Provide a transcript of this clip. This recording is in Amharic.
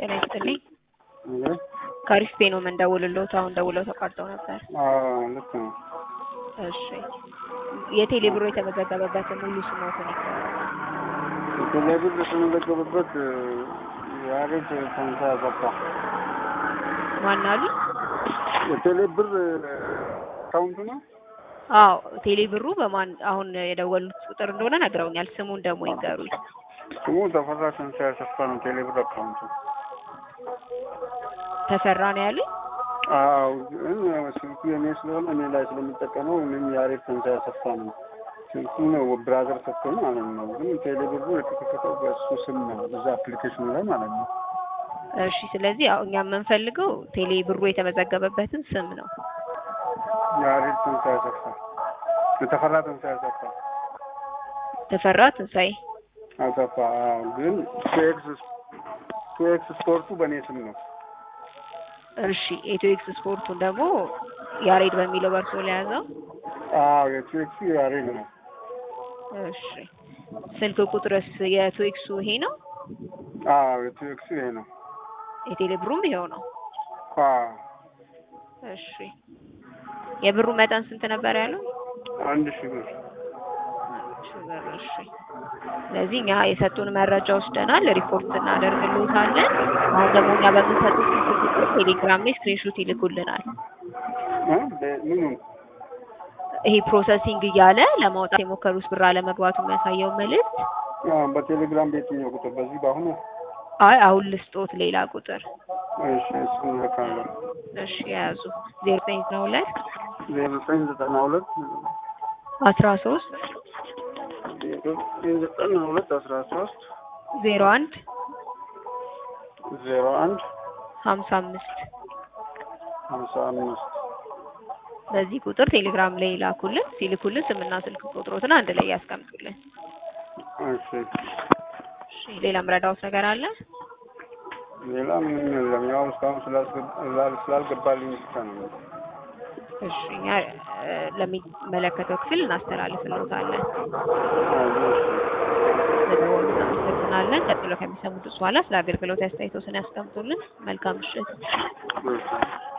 ጤና ይስጥልኝ። እንግዲህ ከአሪፍ ፔ ነው የምንደውልልዎት። አሁን ደውለው ተቋርጠው ነበር። አዎ ልክ ነው። እሺ የቴሌ ብሮ የተመዘገበበትን ሙሉ ስሞትን ይንገሩኝ። ቴሌብር የተመዘገበበት የአሬት ተንሳ አሰፋ ማን አሉ? የቴሌብር አካውንቱ ነው። አዎ ቴሌ ብሩ በማን አሁን የደወሉት ቁጥር እንደሆነ ነግረውኛል። ስሙን ደግሞ ይንገሩኝ። ስሙ ተፈራ ተንሳ አሰፋ ነው። ቴሌብር አካውንቱ ተፈራ ነው ያሉኝ። አዎ ግን ስልኩ የኔ ስለሆነ እኔ ላይ ስለሚጠቀመው እኔም የአሬት ተንሳ አሰፋ ነው። ስልኩ ነው ብራዘር ሰጥቶኝ ማለት ነው። ግን ቴሌብሩ የተከፈተው በእሱ ስም ነው፣ እዛ አፕሊኬሽኑ ላይ ማለት ነው። እሺ ስለዚህ ያው እኛ የምንፈልገው ቴሌ ብሩ የተመዘገበበትን ስም ነው። የአሬት ተንሳ አሰፋ የተፈራ ተንሳ አሰፋ ተፈራ ትንሳኤ። አሰፋ አዎ። ግን ቱኤክስ ቱኤክስ ስፖርቱ በእኔ ስም ነው። እሺ ኢትዮ ኤክስ ስፖርቱን ደግሞ ያሬድ በሚለው በርሶ ለያዘው። አዎ የቱኤክሱ ያሬድ ነው። እሺ ስልክ ቁጥርስ የቱኤክሱ ይሄ ነው? አዎ የቱኤክሱ ይሄ ነው። የቴሌ ብሩም ይሄው ነው። አዎ እሺ የብሩ መጠን ስንት ነበር ያለው? አንድ ሺህ ብር እሺ ብር። እሺ ስለዚህ እኛ የሰጡን መረጃ ወስደናል፣ ሪፖርት እናደርግልዎታለን። አሁን ደግሞ እኛ በምንሰጡት ስልክ ቁጥር ቴሌግራም ላይ ስክሪንሾት ይልኩልናል። እ ምኑን ይሄ ፕሮሰሲንግ እያለ ለማውጣት የሞከሩት ብር አለመግባቱ የሚያሳየው መልእክት። አዎ፣ በቴሌግራም በየትኛው ቁጥር? በዚህ በአሁኑ? አይ አሁን ልስጦት ሌላ ቁጥር። እሺ እሱን እልካለሁ። እሺ የያዙ ዜሮ ዘጠኝ ዘጠና ሁለት ዜሮ ዘጠኝ ዘጠና ሁለት አስራ ሶስት ዜሮ ዘጠኝ ዘጠና ሁለት አስራ ሶስት ዜሮ አንድ ዜሮ አንድ ሀምሳ አምስት ሀምሳ አምስት በዚህ ቁጥር ቴሌግራም ላይ ይላኩልን። ሲልኩልን ስምና ስልክ ቁጥሮትን አንድ ላይ ያስቀምጡልን። እሺ እሺ ሌላ ምረዳውት ነገር አለ? ሌላ ምንም የለም። ያው እስካሁን ስላስገባ- ስላልገባልኝ ብቻ ነው። እሺ እኛ እ፣ ለሚመለከተው ክፍል እናስተላልፍልዎታለን። ስለደወሉ እናመሰግናለን። ቀጥሎ ከሚሰሙት በኋላ ስለ አገልግሎት አስተያየቶትን ያስቀምጡልን። መልካም ምሽት። እሺ